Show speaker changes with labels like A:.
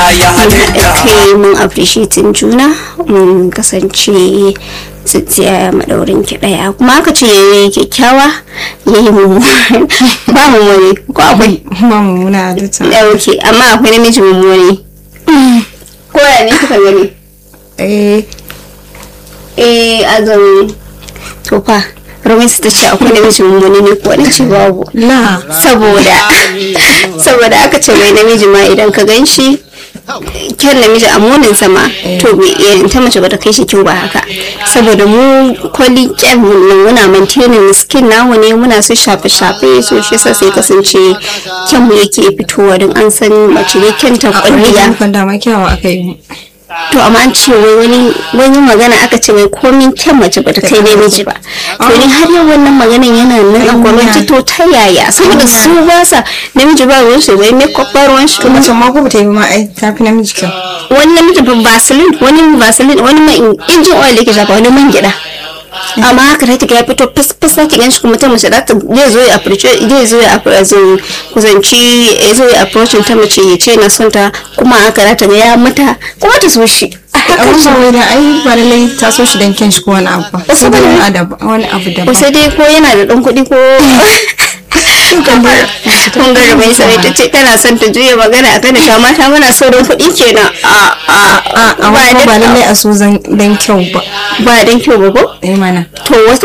A: ya halitta
B: kai mun appreciating juna mun kasance tsintsiya madaurin ki daya kuma aka ce yayi kyakkyawa yayi mummuni ba mummuni ko akwai
C: ba mummuna da ta
B: dauke amma akwai namiji mummuni ko ya ne kika gani
C: eh
B: eh azumi to fa Romance ta ce akwai namiji mummuni ne ko wani ce babu
C: la
B: saboda saboda aka ce mai namiji ma idan ka gan shi kyan namiji a munin sama to bai iya ta mace bata kai shi kyau ba haka saboda mu kwali kyan nan muna maintaining skin namu ne muna su shafe shafe so shi yasa sai kasance kyan mu yake fitowa don an san mace ne kyan ta kwalliya
C: kan dama kyawa aka yi
B: to amma an ce wai wani wani magana aka ce wai komin kyan mace bata kai namiji ba to ni har yau wannan maganan yana nan a gwamnati to ta yaya saboda su ba sa namiji ba ruwan shi wai makeup ba ruwan shi
C: to mace ma ko bata yi ba ma ai ta fi namiji kyau
B: wani namiji ba vaseline wani vaseline wani mai injin oil yake shafa wani man gida amma haka ta kiga ya fito fas fas ta kigan shi kuma ta mace za ta zai zo ya approach zai zo ya approach kusanci ya zo ya approach ta mace ya ce na son ta kuma haka za ta ga ya mata kuma ta so shi a haka
C: amma
B: ce
C: ba wai da ai ba lallai ta so shi dan kyan shi ko wani abu ba sai dai wani adab- wani abu
B: ko
C: daban
B: sai dai ko yana da ɗan kuɗi ko kun ga mai sai ta ce tana son ta juya magana akan da mata muna so don kuɗi kenan a a
C: a amma
B: ba
C: ba
B: da-
C: lallai a so zan dan kyau ba
B: ba dan kyau ba ko
C: eh mana
B: to wasu